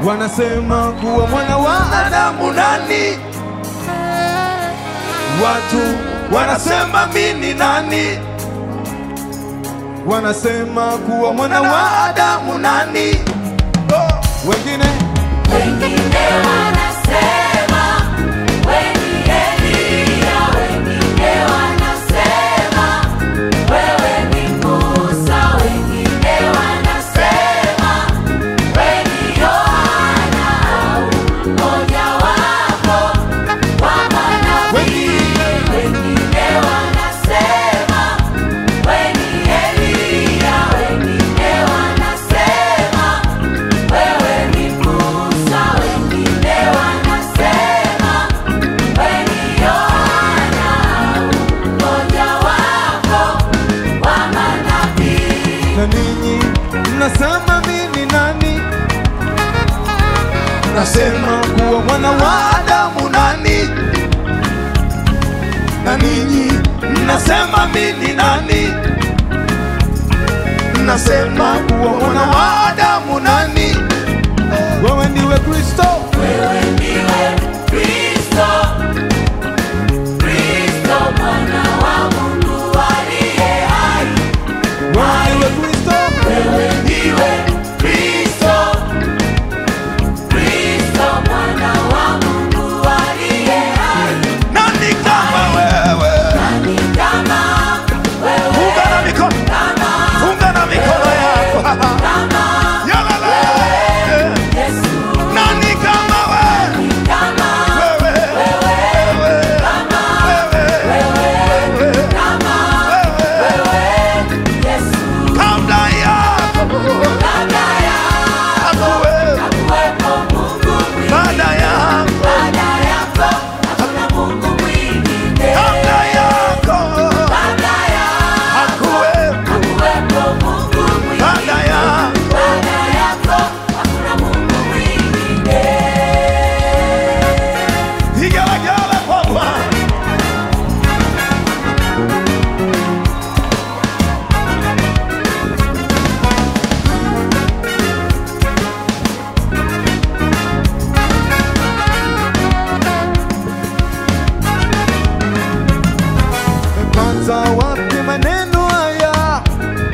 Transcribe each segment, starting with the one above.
wanasema kuwa mwana wa Adamu nani? Watu wanasema mimi nani? Wanasema kuwa mwana wa Adamu nani? Oh, wengine Wengine wanasema wewe ni Elia, wengine wanasema wewe ni Musa, wengine wanasema wewe ni Yohana au mmoja wapo wa manabii. Wengine wanasema wewe ni Elia, wengine wanasema wewe ni Musa, wengine wanasema wewe ni Yohana au mmoja wapo wa manabii. na ninyi mnasema mimi nani? Nasema kuwa mwana wa Adamu nani? Na ninyi mnasema mimi nani? Nasema kuwa mwana wa Adamu nani? Wewe ndiwe Kristo, Wewe ndiwe Kristo, Kristo mwana wa Mungu aliye hai. wewe ndiwe Kristo, Wewe ndiwe Kristo, Kristo mwana wa Mungu aliye hai. nani kama wewe? Nani kama wewe, Funga na mikono, kama funga na mikono yako. kama Yalala. Yesu, Nani kama wewe? kama Wewe, wewe, kama wewe, wewe, kama wewe. Yesu, Kabla yako kabla ya hakuwepo, kuwepo Mungu mwingine, baada yako baada yako hakuna Mungu mwingine. kabla yako Kabla ya hakuwepo, kuwepo Mungu mwingine, baada yako baada yako hakuna Mungu mwingine. vigelegele kwa Bwana. Amepata wapi maneno haya?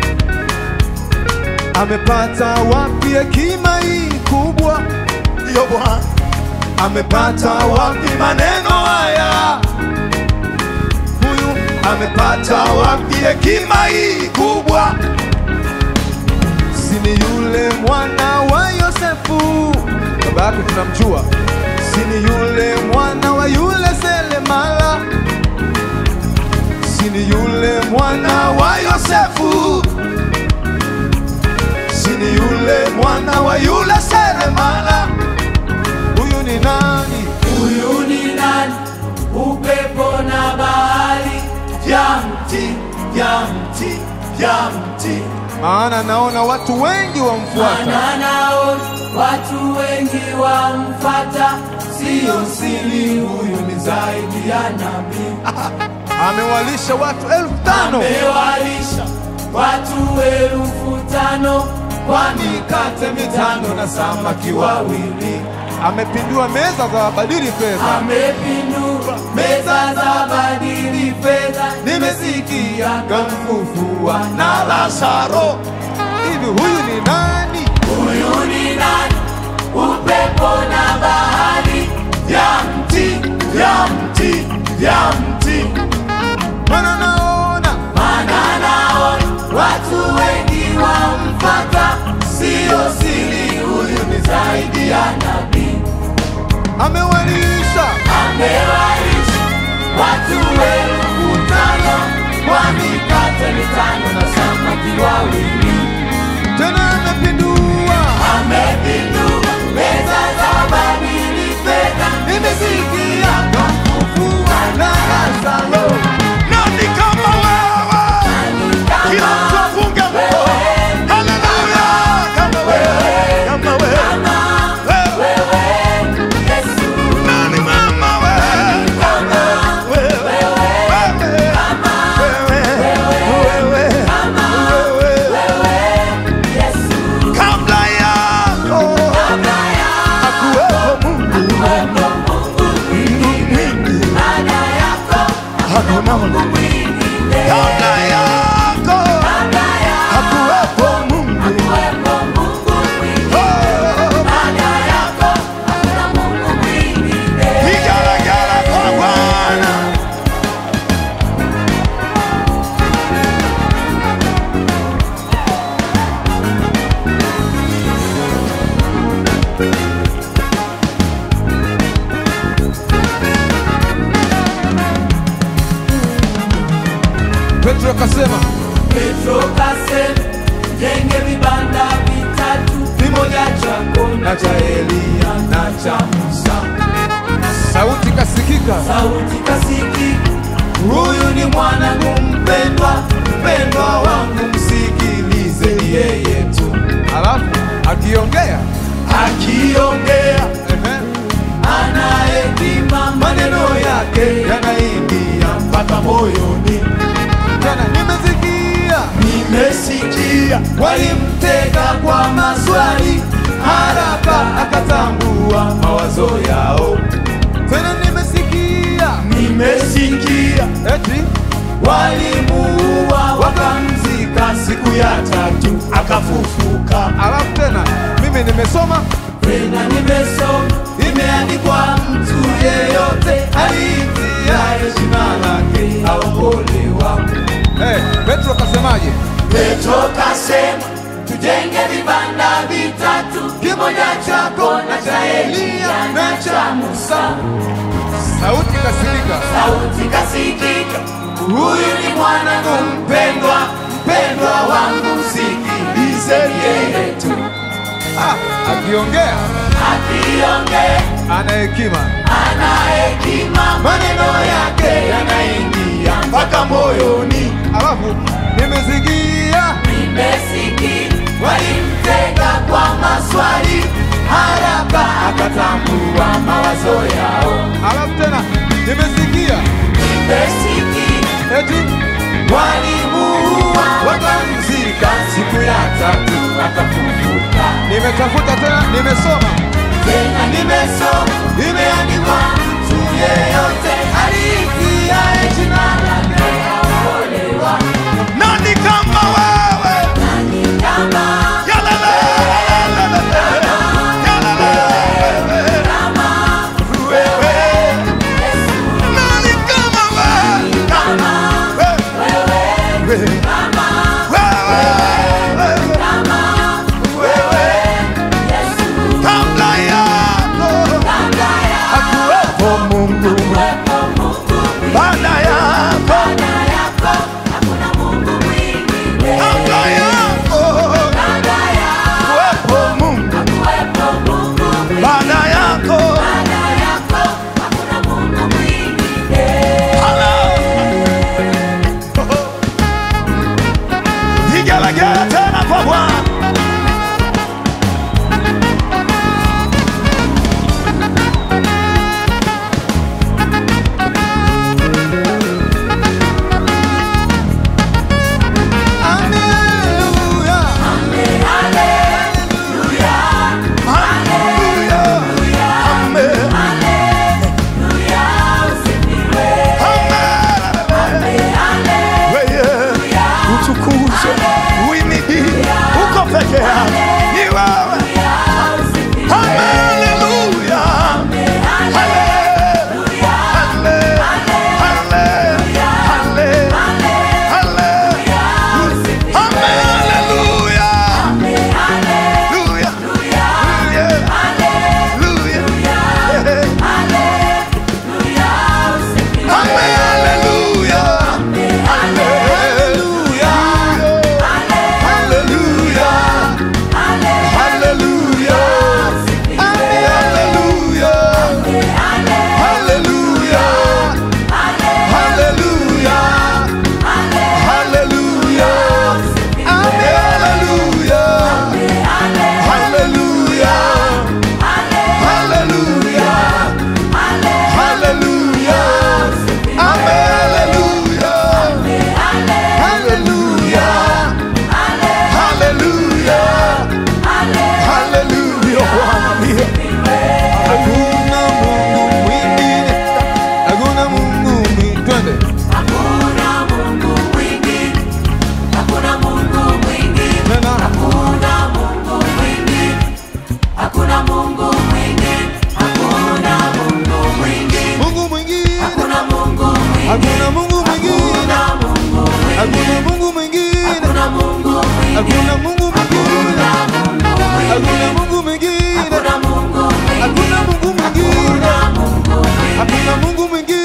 Amepata wapi hekima hii kubwa? Ndiyo Bwana. Amepata wapi maneno haya? Huyu amepata wapi hekima hii kubwa? Si ni yule mwana wa Yosefu, baba yake tunamjua. Si ni yule mwana wa yule Selemala, si ni yule mwana wa Yosefu, si ni yule mwana wa yule Selemala. Huyu ni nani? Huyu ni nani? Upepo na bahari, vya mti, vya mti, vya mti. Maana naona watu wengi wamfuata. Maana naona watu wengi wamfata, siyo siri, huyu ni zaidi ya nabii. Amewalisha watu elfu tano Amewalisha watu elfu tano kwa mikate mitano na samaki wawili. amepindua meza za wabadili fedha. Amepindua meza za badili fedha, nimesikia kamfufua na Lazaro. Hivi huyu ni nani? Huyu ni nani? Upepo na bahari, vya mti, vya mti, vya mti. Maana naona Maana naona watu wengi wamfata, siyo siri, huyu ni zaidi ya nabii. amewalisha Amewalisha watu elfu tano kwa mikate mitano na samaki wawili. tena amepindua. Amepindua meza za badili fedha, nimesikia kamfufua na Lazaro. Nani kama wewe? Kila mtu afunge mkono. Haleluya! Kama wewe, kama wewe, wewe. Nani mama hakuna Mungu mwingine. kabla yako Kabla yako hakuwepo Mungu. hakuwepo Mungu mwingine. Oh, Baada yako hakuna Mungu mwingine. vigelegele kwa Bwana. Petro akasema Petro kasema, jenge vibanda vitatu, kimoja chako na cha Eliya na cha Musa. sauti kasikika, Sauti kasikika, huyu ni mwanangu mpendwa, mpendwa wangu, msikilizeni yeye tu. alafu akiongea Akiongea ehe, ana hekima, maneno yake yanaingia mpaka moyoni. tena nimesikia Nimesikia walimtega kwa maswali, haraka akatambua mawazo yao. tena nimesikia Nimesikia eti walimuua wakamzika, siku ya tatu akafufuka. alafu tena mimi nimesoma Tena nimesoma imeandikwa, mtu yeyote aliitiaye jina lake aokolewa. eh, Petro akasemaje? Petro kasema tujenge vibanda vitatu, kimoja chako na cha Eliya na cha Musa. Sauti kasikika, Sauti kasikika, huyu ni mwanangu mpendwa, mpendwa wangu, msikilizeni yeye tu. ah, akiongea Akiongea ana hekima, ana hekima, maneno yake yanaingia mpaka moyoni. alafu nimesikia Nimesikia walimtega kwa maswali, haraka akatambua mawazo yao. alafu tena nimesikia Nimesikia eti walimuua wakamzika, siku ya tatu akafufuka. nimetafuta tena nimesoma Tena nimesoma imeandikwa, mtu yeyote aliitiaye jina lake aokolewa. nani kama wewe Nani kama Yalele, yalele, kama wewe Yesu, nani kama wewe kama wewe, kama kama wewe Yesu, kabla yako kabla ya hakuwepo Mungu, kuwepo Mungu mwingine. baada yako Baada yako hakuna Mungu mwingine. kabla yako Baada ya hakuwepo Mungu, kuwepo Mungu mwingine. baada yako Baada yako hakuna Mungu mwingine. Vigelegele tena kwa Bwana. mwingine